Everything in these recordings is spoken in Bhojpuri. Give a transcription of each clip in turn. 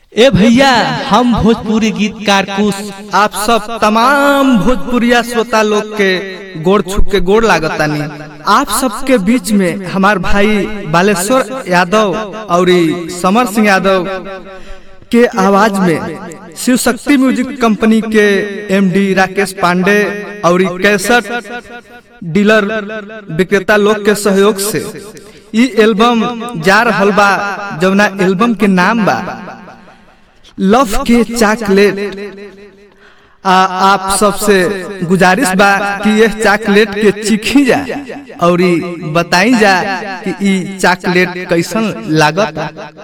ए भैया हम भोजपुरी गीतकार कुश आप सब तमाम भोजपुरिया श्रोता लोग के गोड़ छुप के गोड़ लागतानी आप सबके बीच में हमार भाई बालेश्वर यादव और समर सिंह यादव के आवाज में शिव शक्ति म्यूजिक कंपनी के एमडी राकेश पांडे और कैसेट डीलर विक्रेता लोग के सहयोग से ई एल्बम जा रहल बा जौना एल्बम के नाम बा लव के चॉकलेट आ आप सबसे गुजारिश बा कि यह चॉकलेट के चिखी जा और बताई जा कि ई चॉकलेट कैसन लागत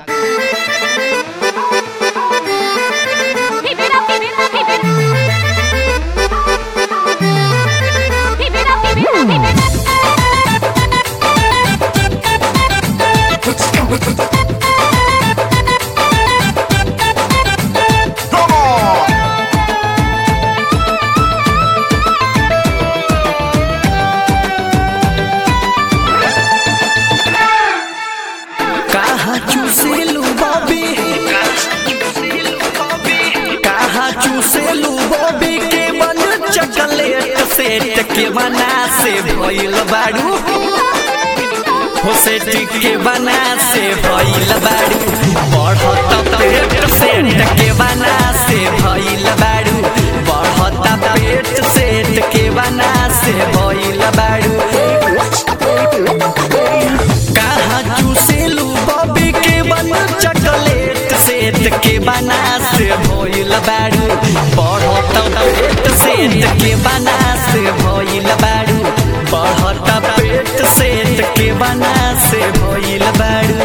Keep it up, keep it up, keep it Keep it up, keep it up, keep it Come on! कहाँ चूसेलू बॉबी कहाँ चूसेलू बॉबी के मन चॉकलेट सेट के बना से भइल बाड़ू हो सेट के बना से भइल बाड़ू बढ़त पेट सेट के बना से भइल बाड़ू बढ़त पेट सेट के बना से भइल बाड़ू कहाँ चूसेलू बॉबी के बन चॉकलेट सेट के बना से भइल बाड़ू बढ़त पेट सेट के बना से भइल बाड़ू बढ़त पेट सेट के बना से भइल बाड़ू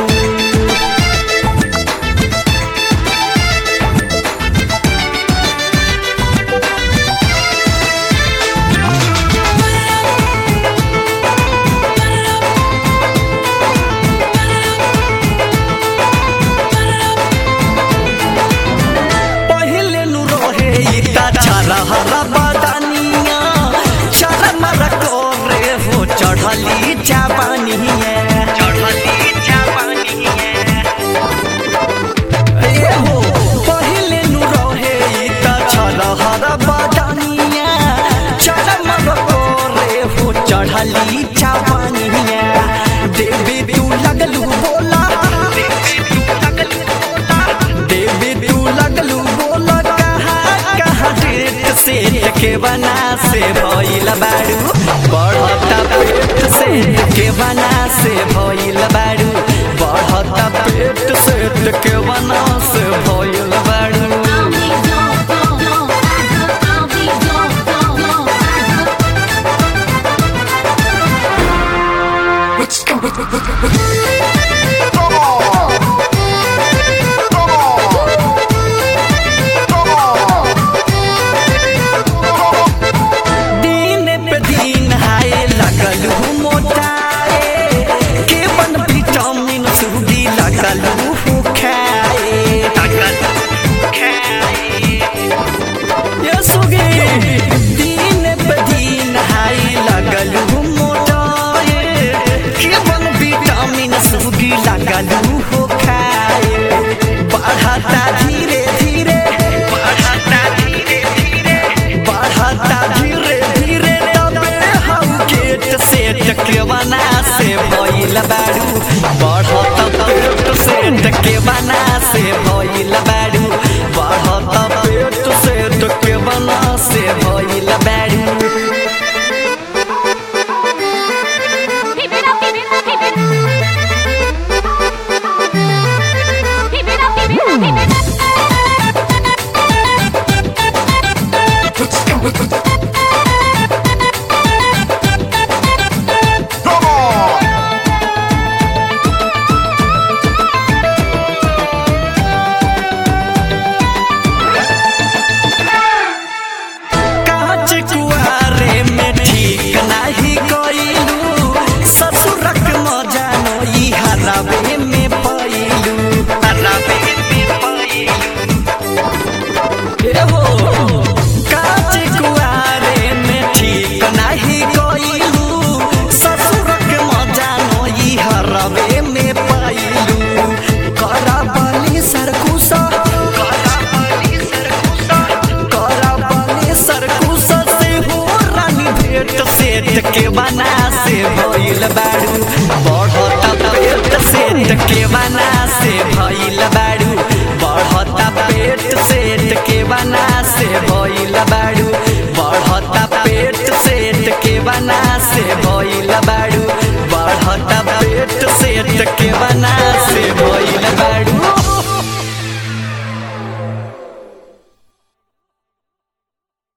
पहिले नु रहे इता छरा हरा बदानिया शरम रे हो चढ़ली चापानिया चढ़ली चापानिया ए हो पहिले नु रहे इता छरा हरा बदानिया शरम रे हो चढ़ली चापानिया देवी तू लगलू बोला देवी तू लगलू बोला देवी तू लगलू बोल कहा कहा डेट सेट के बना से भइल बाड़ू बढ़ता पेट सेट के बना से भइल बाड़ू बढ़ता पेट सेट के बना से भइल बाड़ू Come on! Come on! Come on! दिन पे दिन हाय लगल हूँ मोटाए के बन विटामिन सूडी लगल हूँ खाए ये सुगे दिन पे दिन हाय लगल हूँ मोटाए के बन विटामिन सूडी लगल हूँ खाए बढ़ता धीरे धीरे बढ़ता धीरे धीरे बढ़ता धीरे धीरे तबे हम गेट सेट के बना से भइल बाड़ू बढ़त पेट सेट के बना से भइल बाड़ू बढ़त पेट सेट के बना से भइल बाड़ू Keep it up, keep it up, keep it Keep it up, keep it up, keep it Come on! पेट सेट के बना से भइल बाड़ू बढ़त पेट सेट के बना से भइल बाड़ू